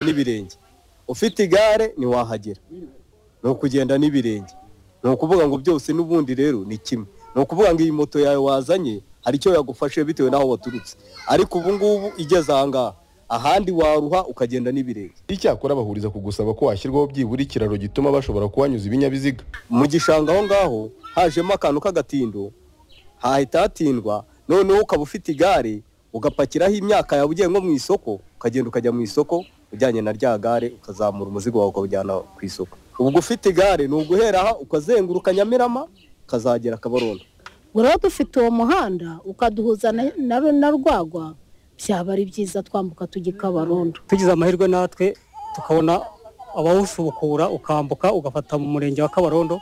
n'ibirenge ufite igare ntiwahagera ni ukugenda n'ibirenge ni ukuvuga ngo byose n'ubundi rero ni kimwe ni ukuvuga ngo iyi moto yawe wazanye hari icyo yagufashe bitewe n'aho waturutse ariko ubu ngubu igeze aha ngaha ahandi waruha ukagenda n'ibirenge icyakora bahuriza ku gusaba ko hashyirwaho byibura ikiraro gituma bashobora kuhanyuza ibinyabiziga mu gishanga aho ngaho hajemo akantu k'agatindo hahita hatindwa noneho ukaba ufite igare ugapakiraho imyaka yawe ugiye nko mu isoko ukagenda ukajya mu isoko ujyanye na rya gare ukazamura umuzigo wawe ukawujyana ku isoko ubwo ufite igare ni uguhera aha ukazenguruka nyamirama ukazagera kabarondo uraba dufite uwo muhanda ukaduhuza na- na- na rwagwa byaba ari byiza twambuka tujya i kabarondo tugize amahirwe natwe tukabona abawusubukura ukambuka ugafata mu murenge wa kabarondo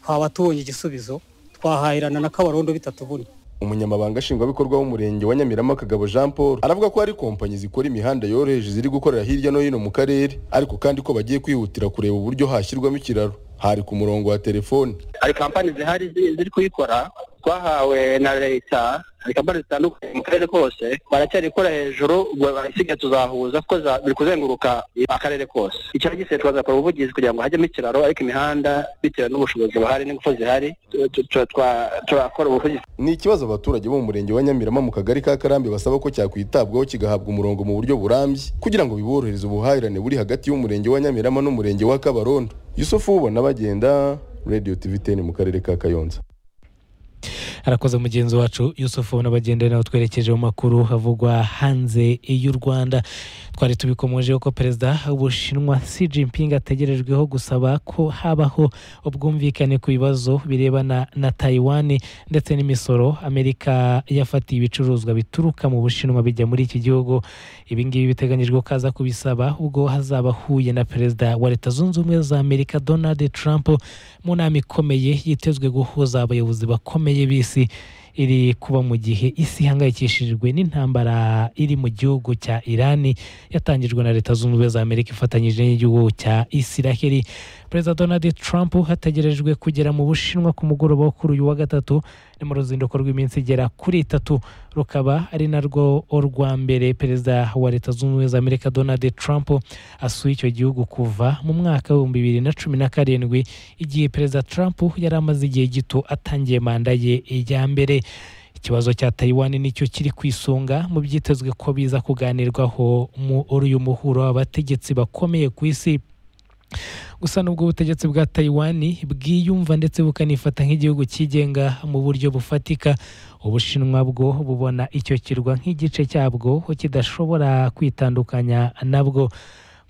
twaba tubonye igisubizo twahahirana na kabarondo bitatuvunnye umunyamabanga nshingwabikorwa w'umurenge wa nyamirama kagabo jean paul aravuga ko hari kompanyi zikora imihanda yoroheje ziri gukorera hirya no hino mu karere ariko kandi ko bagiye kwihutira kureba uburyo hashyirwamo ikiraro hari ku murongo wa telefoni hari kampani zihari zi- ziri kuyikora twahawe na leta hari kampani zitandukanye mu karere kose baracyari gukora hejuru ubwo barasiga tuzahuza kuko za- biri kuzenguruka akarere kose icyaro gise twazakora ubuvugizi kugira ngo hajyemo ikiraro ariko imihanda bitewe n'ubushobozi buhari n'ingufu zihari tu- tu- tu- twa- turakora ubuvugizi ni ikibazo abaturage bo mu murenge wa nyamirama mu kagari ka karambi basaba ko cyakwitabwaho kigahabwa umurongo mu buryo burambye kugira ngo biborohereze ubuhahirane buri hagati y'umurenge wa nyamirama n'umurenge wa kabarondo yusufu ubona bagenda radio tv 10 mu karere ka kayonza arakoze mugenzi wacu yusufu n'abagenda nawe twerekeje mu makuru avugwa hanze y'u rwanda twari tubikomojeho ko perezida w'ubushinwa Xi Jinping ategerejweho gusaba ko habaho ubwumvikane ku bibazo birebana na Taiwan ndetse n'imisoro Amerika yafatiye ibicuruzwa bituruka mu Bushinwa bijya muri iki gihugu ibi ngibi biteganyijwe ko aza kubisaba ubwo hazaba ahuye na perezida wa leta zunze ubumwe za Amerika Donald Trump mu nama ikomeye yitezwe guhuza abayobozi bakomeye b'isi iri kuba mu gihe isi ihangayikishijwe n'intambara iri mu gihugu cya irani yatangijwe na leta zunze ubumwe za amerika ifatanyije n'igihugu cya isiraheli perezida donald trump hategerejwe kugera mu bushinwa ku mugoroba wo kuri uyu wa gatatu ni mu ruzinduko rw'iminsi igera kuri itatu rukaba ari narwo urwa mbere perezida wa leta zunze ubumwe za amerika donald trump asuye icyo gihugu kuva mu mwaka w'ibihumbi bibiri na cumi na karindwi igihe perezida trump yari amaze igihe gito atangiye manda ye ya mbere ikibazo cya Taiwan nicyo kiri ku isonga mu byitezwe ko biza kuganirwaho muri uyu muhuro abategetsi bakomeye ku isi gusa nubwo ubutegetsi bwa Taiwan bwiyumva ndetse bukanifata nk'igihugu cyigenga mu buryo bufatika ubushinwa bwo bubona icyo kirwa nk'igice cyabwo kidashobora kwitandukanya nabwo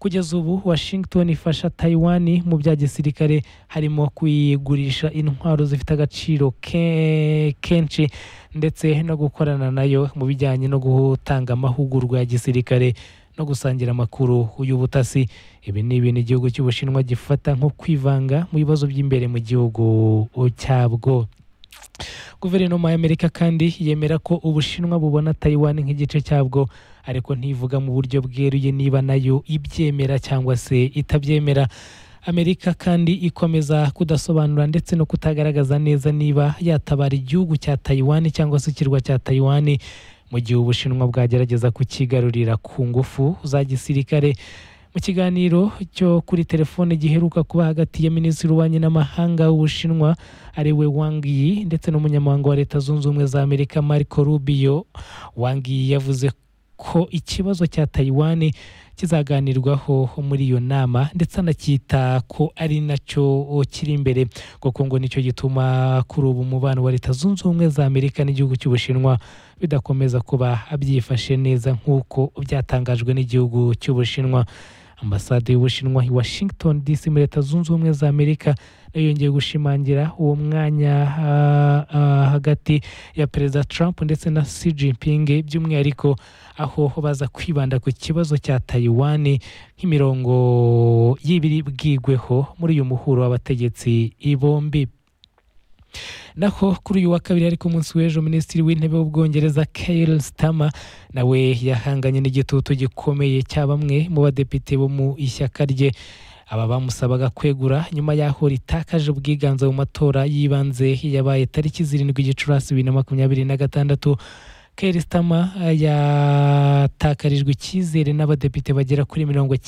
kugeza ubu washington ifasha taiwan mu bya gisirikare harimo kuyigurisha intwaro zifite agaciro ke- kenshi ndetse no gukorana nayo mu bijyanye no gutanga amahugurwa ya gisirikare no gusangira amakuru y'ubutasi ibi ni ibintu igihugu cy'ubushinwa gifata nko kwivanga mu bibazo by'imbere mu gihugu cyabwo guverinoma y'amerika kandi yemera ko ubushinwa bubona taiwan nk'igice cyabwo ariko ntivuga mu buryo bweruye niba nayo ibyemera cyangwa se itabyemera amerika kandi ikomeza kudasobanura ndetse no kutagaragaza neza niba yatabara igihugu cya taiwan cyangwa se ikirwa cya taiwan mu gihe ubushinwa bwagerageza kukigarurira ku ngufu za gisirikare mu kiganiro cyo kuri telefone giheruka kuba hagati ya minisitiri w'ububanyi n'amahanga w'ubushinwa ari we Wang Yi ndetse n'umunyamabanga wa leta zunze ubumwe za amerika marco rubio Wang Yi yavuze ko ikibazo cya Taiwan kizaganirwaho muri iyo nama ndetse anacyita ko ari nacyo kiri imbere kuko ngo nicyo gituma kuri ubu umubano wa leta zunze ubumwe za amerika n'igihugu cy'ubushinwa bidakomeza kuba byifashe neza nk'uko byatangajwe n'igihugu cy'ubushinwa ambasade y'ubushinwa i washington dc muri leta zunze ubumwe za amerika nayo yongeye gushimangira uwo mwanya ah, ah, hagati ya perezida trump ndetse na Xi Jinping by'umwihariko aho baza kwibanda ku kibazo cya Taiwan nk'imirongo y'ibiribwigweho muri uyu muhuro w'abategetsi bombi naho kuri uyu wa kabiri ariko umunsi w'ejo minisitiri w'intebe w'ubwongereza Keir Starmer nawe yahanganye n'igitutu gikomeye cya bamwe mu badepite bo mu ishyaka rye aba bamusabaga kwegura nyuma y'aho ritakaje ubwiganze mu matora y'ibanze yabaye tariki zirindwi gicurasi bibiri na makumyabiri na gatandatu Keir Starmer yatakarijwe icyizere n'abadepite bagera kuri mirongo